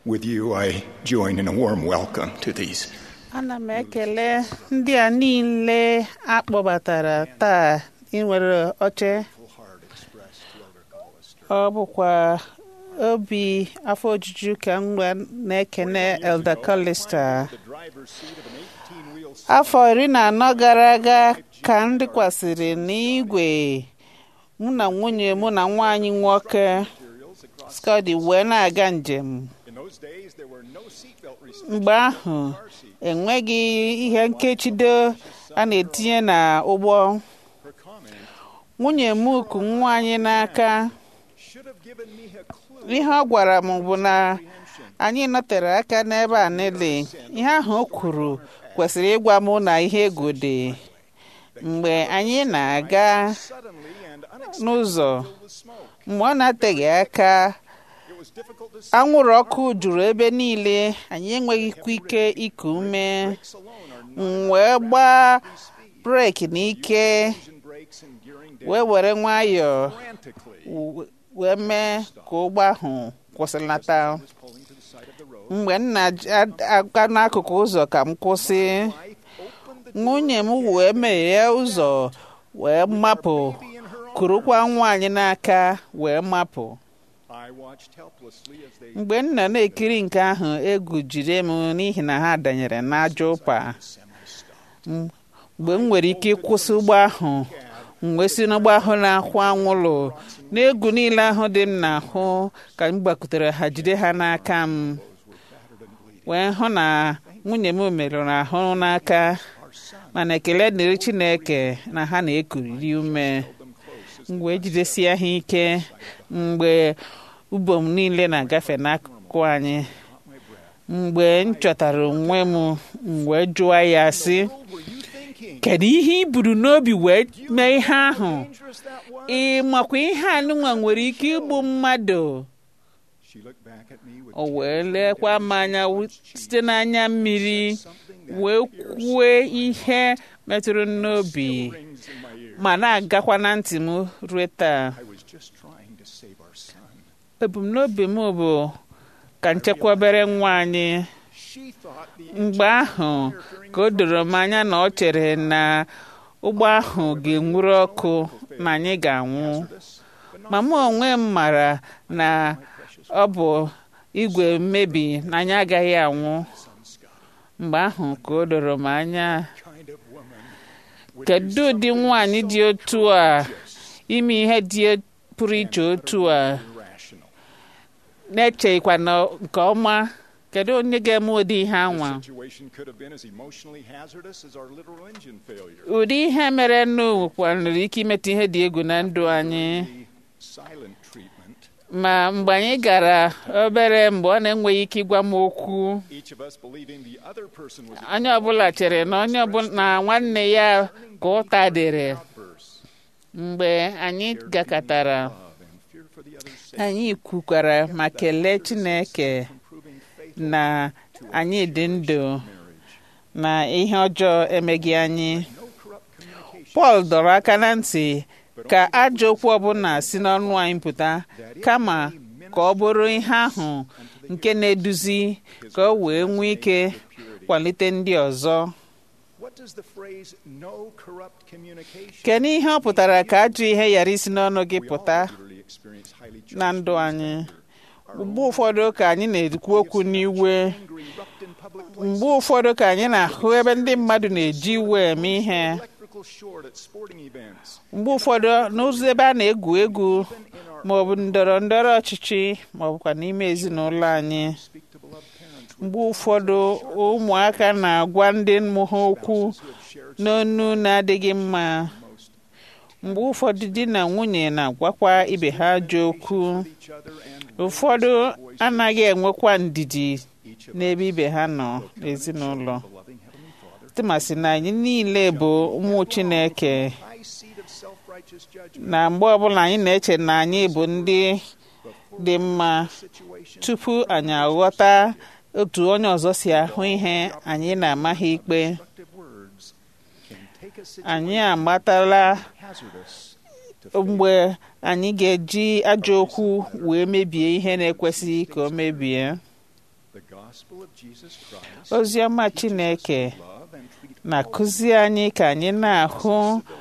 With you, I join in a warm welcome to these ana m ekele ndị a niile akpọbatara taa inwere oche ọ bụkwa obi afọ ojuju ka m na-ekene Elder Collister afọ iri na anọ gara aga ka m dịkwasịrị n'igwe mụ na nwunye mụ na nwaanyị nwoke Scotty wee na-aga njem mgbe ahụ enweghị ihe nkechido a na-etinye na ụgbọ nwunye m ku nwa anyị n'aka ihe ọ gwara m bụ na anyị nọtere aka n'ebe a niile ihe ahụ o kwuru kwesịrị ịgwa m na ihe egwu dị mgbe anyị na-aga n'ụzọ mgbe ọ na-ateghị aka anwụrụ ọkụ juru ebe niile anyị enweghịkwa ike iku ume wee gbaa breki n'ike wee were nwayọọ wee mee ka ụgbọ ahụ kwụsịlata mgbe m na-aga n'akụkụ ụzọ ka m kwụsị nwunye m wee meghee ụzọ wee mapụ kurukwa nwaanyị n'aka wee mapụ mgbe m nọ na-ekiri nke ahụ egwu jide m n'ihi na ha danyere n'ajọ ụpa mgbe m nwere ike ịkwụsị ụgbọ ahụ mgbe si n'ụgbọ ahụ na-akwụ anwụlụ n'egwu niile ahụ dị m n'ahụ ka m gbakutere ha jide ha n'aka m wee hụ na nwunye m merụrụ ahụ n'aka mana ekele dịrị Chineke na ha na-ekuriri ume mgbe ejidesie ha ike mgbe ubom niile na-agafe n'akụkụ anyị mgbe m chọtara onwe m mgbe jụọ ya sị kedu ihe i buru n'obi wee mee ihe ahụ ị makwa ihe anụnwa nwere ike igbu mmadụ o wee lekwa m anya site n'anya mmiri wee kwue ihe metụrụ n'obi ma na-agakwa na ntị m ruo taa ebumnobi m bụ ka nchekwabere nwa anyị mgbe ahụ ka o doro m anya na ọ chere na ụgbọ ahụ ga-enwuru ọkụ na anyị ga-anwụ ma mụ onwe m mara na ọ bụ igwe mmebi na anyị agaghị anwụ mgbe ahụ ka o doro m anya kedu ụdị nwaanyị dị otu a ime ihe dị pụrụ iche otu a na-echeghịkwa na nke ọma kedu onye ga-eme ụdị ihe anwa ụdị ihe mere nnu nwere ike imetụ ihe dị egwu na ndụ anyị ma mgbe anyị gara obere mgbe ọ na-enweghị ike ịgwa m okwu onye ọbụla chere na onye ọbụla nwanne ya ka ụta dịrị mgbe anyị gakọtara anyị kwukwara ma kelee Chineke na anyị dị ndụ na ihe ọjọọ emeghị anyị Pọl dọrọ aka na ntị ka ajọ okwu ọbụla si n'ọnụ anyị pụta kama ka ọ bụrụ ihe ahụ nke na-eduzi ka o wee nwee ike kwalite ndị ọzọ kedu ihe ọ pụtara ka ajọ ihe ghara isi n'ọnụ gị pụta na ndụ anyị mgbe ụfọdụ ka anyị na-ekwu okwu n'iwe mgbe ụfọdụ ka anyị na-ahụ ebe ndị mmadụ na-eji iwe eme ihe mgbe ụfọdụ n'ụzọ ebe a na-egwu egwu ma ọ bụ ndọrọ ndọrọ ọchịchị ma ọ bụkwa n'ime ezinụlọ anyị mgbe ụfọdụ ụmụaka na-agwa ndị mmụ ha okwu n'onu na-adịghị mma mgbe ụfọdụ di na nwunye na-agwakwa ibe ha ajọ okwu ụfọdụ anaghị enwekwa ndidi n'ebe ibe ha nọ n'ezinụlọ tụmasị na anyị niile bụ ụmụ Chineke na mgbe ọbụla anyị na-eche na anyị bụ ndị dị mma tupu anyị aghọta otu onye ọzọ si ahụ ihe anyị na-amaghị ikpe anyị agbatala mgbe anyị ga-eji ajọ okwu wee mebie ihe na-ekwesịghị ka o mebie The gospel of Jesus Christ ozi ọma chineke love and treat na-akụzi anyị ka anyị na-ahụ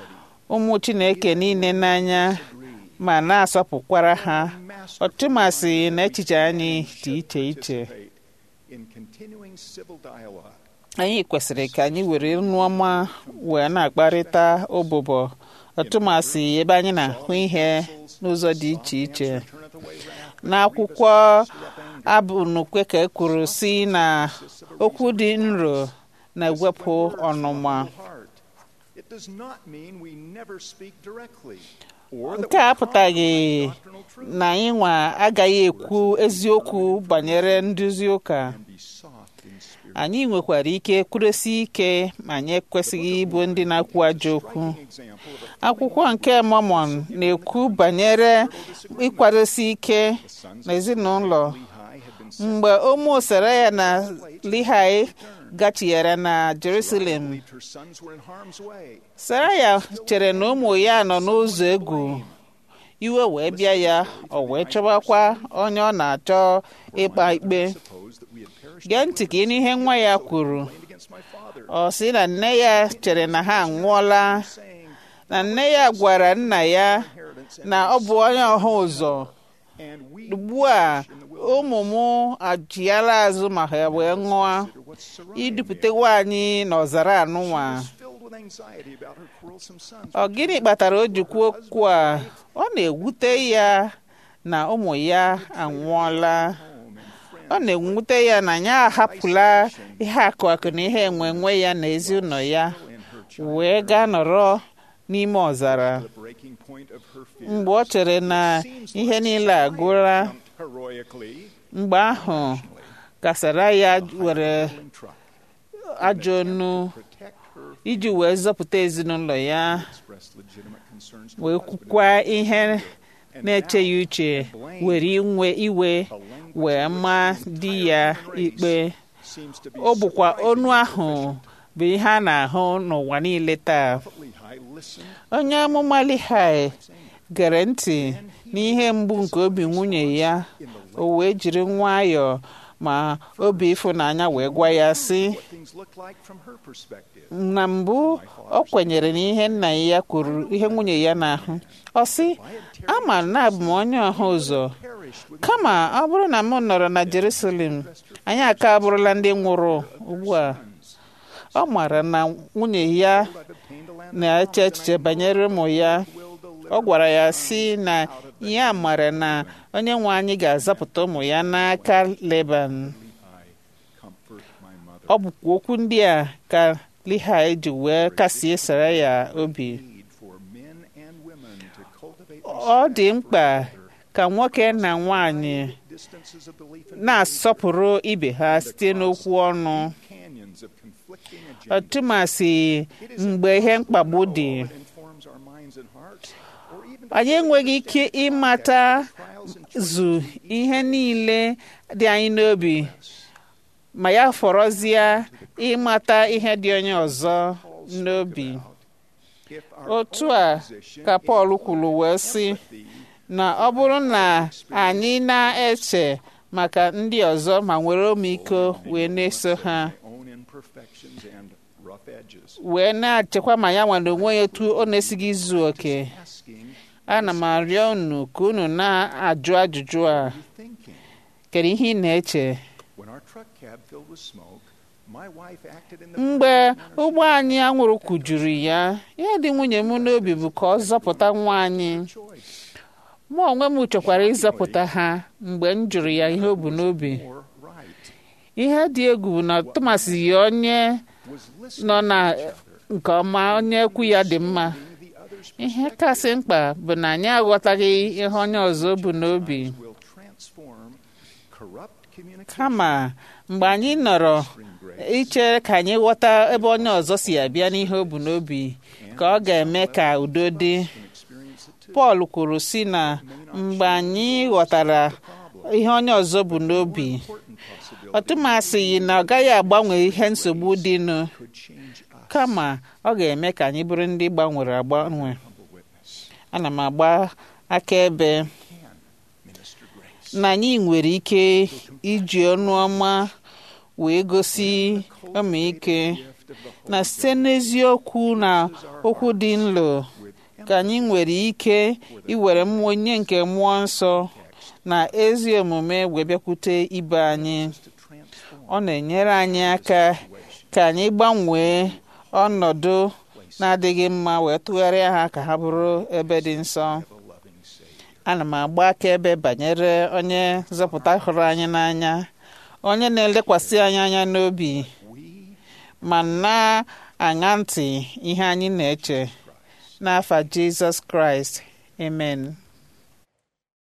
ụmụ chineke niile n'anya ma na-asọpụkwara ha ọtụmasị na echiche anyị dị iche iche participate in continuing civil dialogue anyị kwesịrị ka anyị were nnu ọma wee na-akparịta ụbụbọ ọtụmasị ebe anyị na-ahụ ihe n'ụzọ dị iche iche turneth away wrath n'akwụkwọ abụ nukwe ka e kwuru si na okwu dị nro na-ewepụ ọnụma heart. It does not mean we never speak directly or that nke a apụtaghị doctrinal truth na anyị nwa agaghị ekwu eziokwu banyere nduzi ụka and be soft in spirit. anyị nwekwara ike kwuresi ike ma anyị ekwesịghị ịbụ ndị na-akwu ajọ okwu Example of a akwụkwọ nke Mormon na-ekwu banyere ịkwadosi ike n'ezinụlọ Lehi had been mgbe ụmụ Seraya na Lehi gachiere na Jerusalem believed her sons were in harm's way. Seraya chere na ụmụ ya nọ n'ụzọ egwu iwe wee bịa ya o wee chọbakwa onye ọ na-achọ ịkpa ikpe Suppose that we had perished gee ntị ka ịnụ ihe nwa ya kwuru against my father, ọ sị na nne ya chere na ha anwụọla saying, na nne ya gwara nna ya Inheritance and, na ọ bụ onye ọha ụzọ and we ugbu a ụmụ m achịala azụ ma ha wee ṅụọ what Sarai idupụtewa anyị n'ọzara anụnwa was filled with anxiety about her quarrelsome sons. ọ gịnị kpatara o ji kwuo okwu a ọ na-ewute ya na ụmụ ya anwụọla home and friends ọ na-ewute ya na ya ahapụla ihe akụ akụ na ihe enwe enwe ya na ezinụlọ ya and her child. wee gaa nọrọ n'ime ọzara The breaking point of her fear. mgbe ọ chere na ihe niile agụla Jumped heroically mgbe ahụ kasara ya were in truck. ajọ onu Protect her iji wee zọpụta ezinụlọ ya express legitimate concerns to wee her husband kwukwa ihe and na-eche ya uche were inwe iwe wee maa di ya ikpe seems to be ọ bụkwa surprising onu ahụ bụ ihe a na-ahụ n'ụwa niile taa Lehi listened onye amụma Lehi gere ntị n'ihe mgbu nke obi nwunye ya o wee jiri nwayọọ ma obi ịfụnanya wee gwa ya sị what things looked like from her perspective. na mbụ ọ kwenyere n'ihe nna ya kwuru ihe nwunye ya na-ahụ ọ sị ama na abụ m onye ọha ụzọ Perished with kama ọ bụrụ na m nọrọ na Jerusalem anyị aka abụrụla ndị nwụrụ ugbu a ọ maara na nwunye ya I've obtained a land na-eche echiche banyere ụmụ ya will deliver ọ gwara ya sị na ya mara na onye nwe anyị ga-azapụta ụmụ ya n'aka Leban Lehi comfort my mother. ọ bụkwa okwu ndị a ka Lehi ji wee kasie Seraya obi Need for men and women to cultivate ọ dị mkpa ka nwoke na nwanyị distances of belief and na-asọpụrụ ibe ha site n'okwu ọnụ canyons of conflicting agendas. ọtụmasị mgbe ihe mkpagbu dị It informs our minds and hearts, or even anyị enweghị ike ịmata trials and zu ihe niile dị anyị n'obi ma ya fọrọzie ịmata ihe dị onye ọzọ n'obi if our otu a ka Pọl kwuru wee sị na ọ bụrụ na anyị na-eche maka ndị ọzọ ma nwere ọmịiko wee na-eso ha own imperfections and rough edges, wee na-achekwa ma ya nwere onwe ya etu ọ na-esighị izu oke asking, ana m arịọ unu ka unu na-ajụ ajụjụ a thinking. kedu ihe ị na-eche When our truck cab filled with smoke, my wife acted in the mgbe ụgbọ anyị anwụrụ kụjuru ya ihe dị nwunye m n'obi bụ ka ọ zọpụta nwa anyị choice mụ onwe m chọkwara ịzọpụta ha mgbe m jụrụ ya ihe o bu n'obi or right ihe dị egwu bụ na Thomas yi onye was nọ listening na to each other, nke ọma onye ekwu ya dị mma the other's ihe kasị mkpa bụ na anyị aghọtaghị ihe onye ọzọ bu n'obi will transform corrupt communication kama mgbe anyị nọrọ bring grace iche ka anyị ghọta ebe onye ọzọ si abịa n'ihe o bu n'obi ka ọ ga-eme ka udo dị and experience it too. Pọl kwuru sị na mgbe anyị ghọtara ihe onye ọzọ bụ n'obi Important possibility ọtụmasị yi na ọ gaghị agbanwe ihe nsogbu dịnụ could change us. kama ọ ga-eme ka anyị bụrụ ndị gbanwere agbanwe Humble witness ana m agba akaebe can minister grace. na anyị nwere ike iji ọnụ ọma wee gosi ọmịike na site n'eziokwu na okwu dị nlo ka anyị nwere ike iwere onye nke mmụọ nsọ na ezi omume wee bịakwute ibe anyị ọ na-enyere anyị aka ka anyị gbanwee ọnọdụ na-adịghị mma wee tụgharịa ha ka ha bụrụ ebe dị nsọ ana m agba akaebe banyere onye nzọpụta hụrụ anyị n'anya onye na-elekwasị anyị anya n'obi ma na-aṅa ntị ihe anyị na-eche n'afa Jizọs Kraịst amen